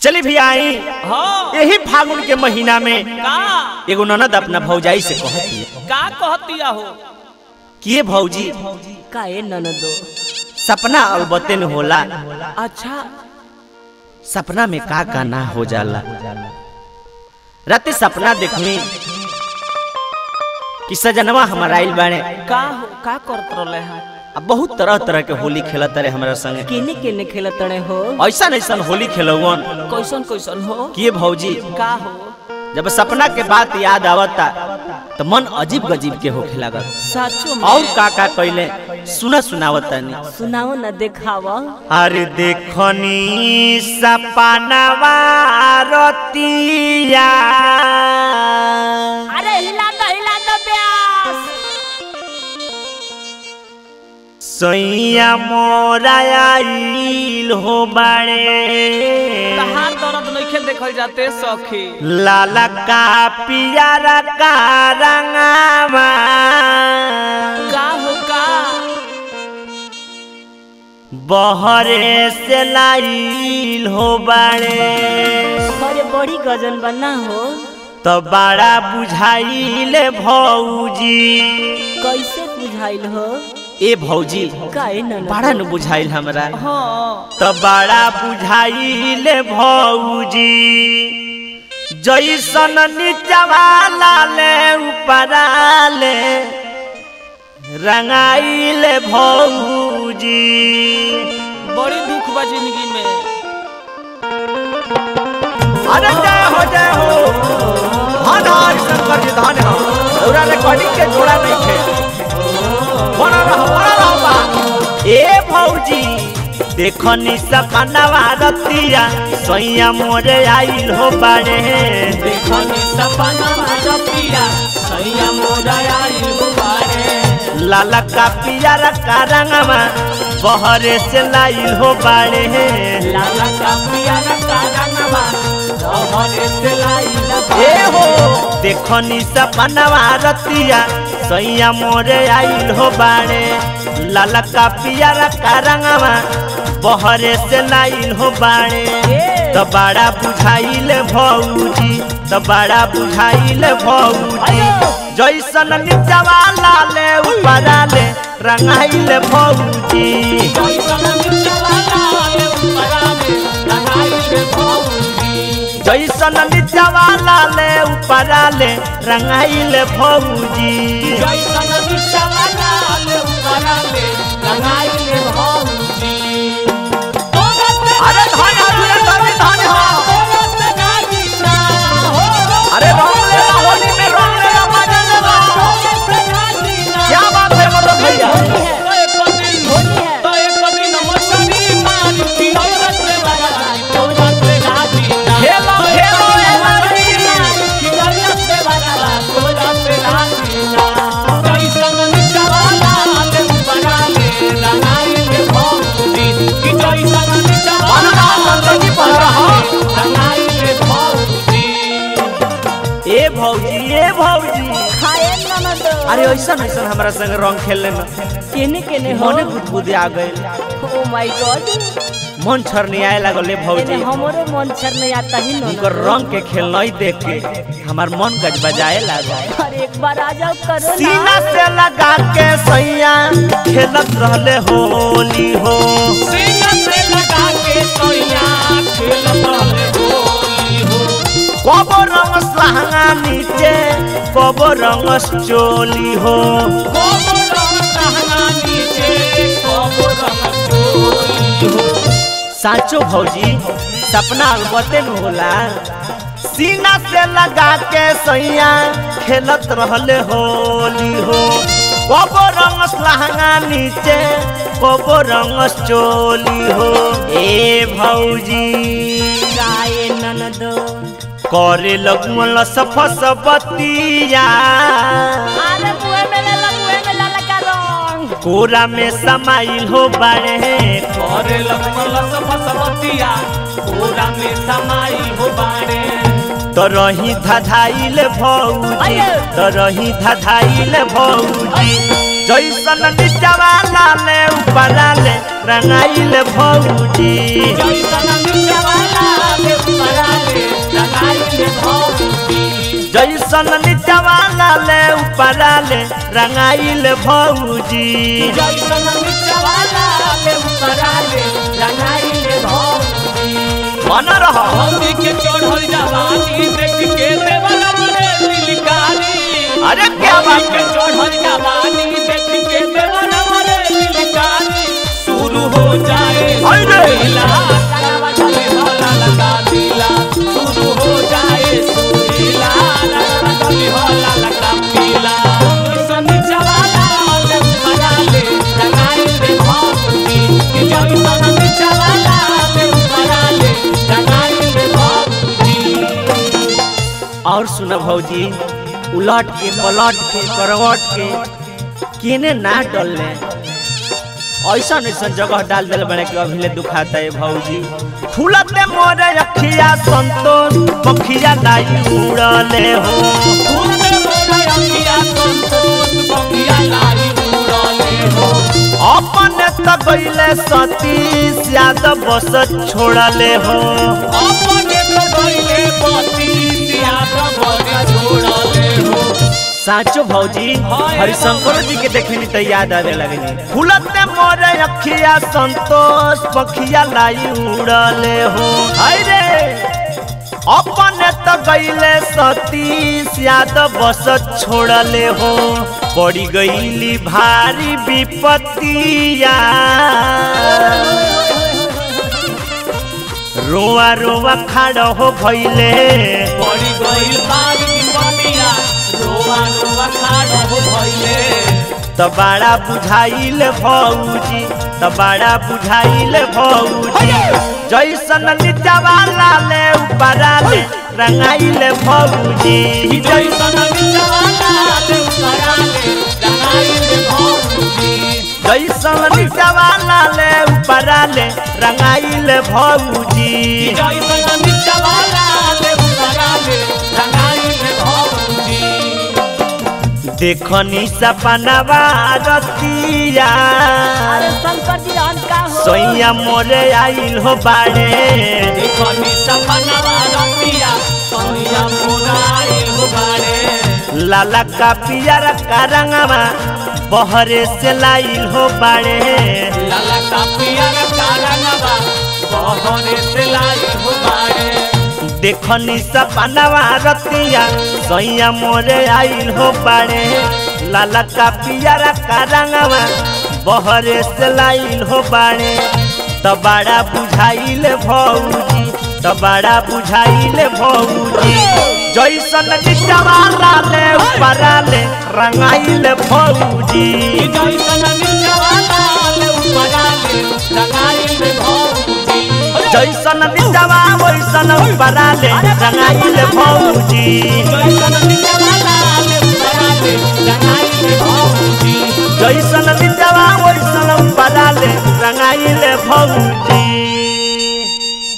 चली भी आई हाँ यही फागुन के महीना में का एगो ननद अपना भौजाई से कहती है का कहतिया हो कि ये भौजी का ए ननदो सपना अलबते न होला अच्छा सपना में का का ना हो जाला राते सपना देखनी कि सजनवा हमारा आइल बाड़े का हो का करत रहले हैं अब बहुत तरह तरह के होली खेलत रहे हमारा संगे केने केने खेलतड़े हो ऐसा ऐसा होली खेलौवन कैसन कैसन हो कि ये भौजी का हो जब सपना के बात याद आवता तो मन अजीब गजीब के होखे लागल सचो में और का का कइले सुना सुनावता नहीं सुनाओ न देखाव अरे देखनी सपनवा रतिया अरे हिला दो हिला दो प्यास सैया मोरा आइल हो बाड़े कहाँ दर्द नइखे देखल जाते सखी लाला का पियारा का रंगावा का हो का बहरे से लाइल हो बाड़े अरे बड़ी गजन बना हो तो बड़ा बुझाइल भौजी कैसे बुझाइल हो ए भौजी का ए ननदो बड़ा न बुझाइल हमरा हाँ तो बड़ा बुझाइल भौजी जैसन नीचवा लाले ऊपरा ले रंगाइल भौजी बड़ी दुख बा जिंदगी में अरे जय हो जय हो धन हर शंकर जी धन हो पूरा रिकॉर्डिंग के जोड़ा नहीं थे बना रहो बना रहो बा ए भौजी देखनी सपनवा रतिया सैया मोरे आइल हो बाड़े देखनी सपना रतिया सैया मोरा आइल हो बारे लाला का पियारा का रंगवा बहरे से लाइल हो बाड़े लाला का पियारा का रंगवा रहरे से लाइला ए हो देखनी सपनवा रतिया सैया मोरे आइल हो बाड़े लाला का पियारा का रंगवा बहरे से लाइल हो बाड़े तो बड़ा बुझाइल भौजी तो बड़ा बुझाइल भौजी जैसन नीचवा लाले ऊपरा ले रंगाइल भौजी कैसन निचवा लाले उपराले लगाइले भौजी जैसन नीचवा लाले ऊपरा ले रंगाइल भौजी कैसन निचवा लाले उपराले लगाइले भौजी अरे धन अरे धन धन हो अरे रंग ले ला, होली में रंग ले ला, मजा ले ला। क्या बात है मतलब भैया खेलो खेलो ए लड़की बन रहा संतोषी बन रहा ए भौजी ए भौजी खाए ननदो अरे ऐसा ऐसा हमारा संग रंग खेलने में केने केने हो मने बुदबुदे आ गए ओ माय गॉड मन छरनियाए लगल ए भौजी एने हमरो मन छर नहीं आता ही उनकर ननदो रंग के खेलना ही देख के हमार मन गज बजाए लागल अरे एक बार आ जाओ करो सीना ना से लगा के सैया खेलत रहले होली हो कबो रंग लहंगा नीचे कबो रंग चोली हो साचो भौजी सपना अलबते न होला सीना से लगा के सैया खेलत रहले होली हो कबो रंग लहंगा नीचे कबो रंग चोली हो ए भौजी गाए ननदो करे लगमल सफस बतिया अरे मुए में ले ला मुए में ला लगा रंग कोरा में समाइल हो बाड़े करे लगमल सफसवतिया पूरा में समाई हो बाड़े तो रही धधाइल भौजी अये। तो रही धधाइल भौजी जैसन निचवा लाले ऊपरा ले रंगाइल भौजी जैसन निचवा लाले जैसन नीचवा लाले ऊपरा ले रंगाइल भौजी जैसन मिचवाला ले उपराले रंगाइले भौजी मन रह भौजी के चढ़ल जवानी देख के देवरा मरे लिलकारी अरे क्या बात के है चढ़ल जवानी देख के देवरा मरे लिलकारी शुरू हो जाए अरे! सुरीला रंगवा चले होला लगा दिला शुरू हो जाए सुरीला रंगवा चले होला लगा पीला जैसन मिचवाला ले उपराले रंगाइले भौजी जैसन मिचवाला ले उपराले रंगाइले भौजी और सुन भौजी उलट के पलट के करवट के केने ना डलले ऐसा ऐसा जगह डाल दिल बड़े कि अभी ले दुखाता है भौजी फूलते मोरे अखिया संतोष पखिया लाई उड़ले हो फूले मोरा अंगिया संतोष बंगिया लाई उड़ाले हो अपने त गईले सतीश यादव बस छोड़ले हो अपने तो गईले पति सियाद बड़े छोड़ले हो साचो भौजी हाय हरिशंकर जी के देखनी तो याद आवे लगनी फूलते मोरे अखिया संतोष पखिया लाई उड़ले हो हाय रे अपने तो गईले सतीश यादव बस छोड़ले हो पड़ी गईली भारी विपत्तिया रोआ रोआ खाड़ हो भइले पड़ी गईल बारी बनिया रोआ रोआ खाड़ हो भइले त बड़ा बुझाइल भौजी त बड़ा बुझाइल भौजी जैसन नीचवा लाले ऊपरा ले रंगाइल भौजी जैसन मिचवाला ले उपराले रंगाइले भौजी जैसन नीचवा लाले ऊपरा ले रंगाइल भौजी जैसन मिचवाला ले उपराले रंगाइले भौजी देखनी सपनवा रतिया अरे शंकर जी रहन का हो सोइया मोरे आइल हो बाड़े देखनी सपनवा रतिया सोनिया मोराई हो बाड़े लाला का पियर का रंगवा बहरे से लाइल हो बाड़े लाला का पियर कारंगवा बहरे से लाई हो बाड़े देखनी सपनवा रतिया सैया मोरे आइल हो बाड़े लाला का पियर का रंगवा बहरे से लाइल हो बाड़े त बड़ा बुझाइल भौजी त बड़ा बुझाइल भौजी जैसन निचवा लाले ऊपरा ले रंगाइल भौजी जैसन मिचवाला ले उपराले रंगाइले भौजी जैसन निचवा वैसन ऊपरा ले रंगाइल भौजी जैसन मिचवाला ले उपराले रंगाइले भौजी जैसन निचवा वैसन ऊपरा ले रंगाइल भौजी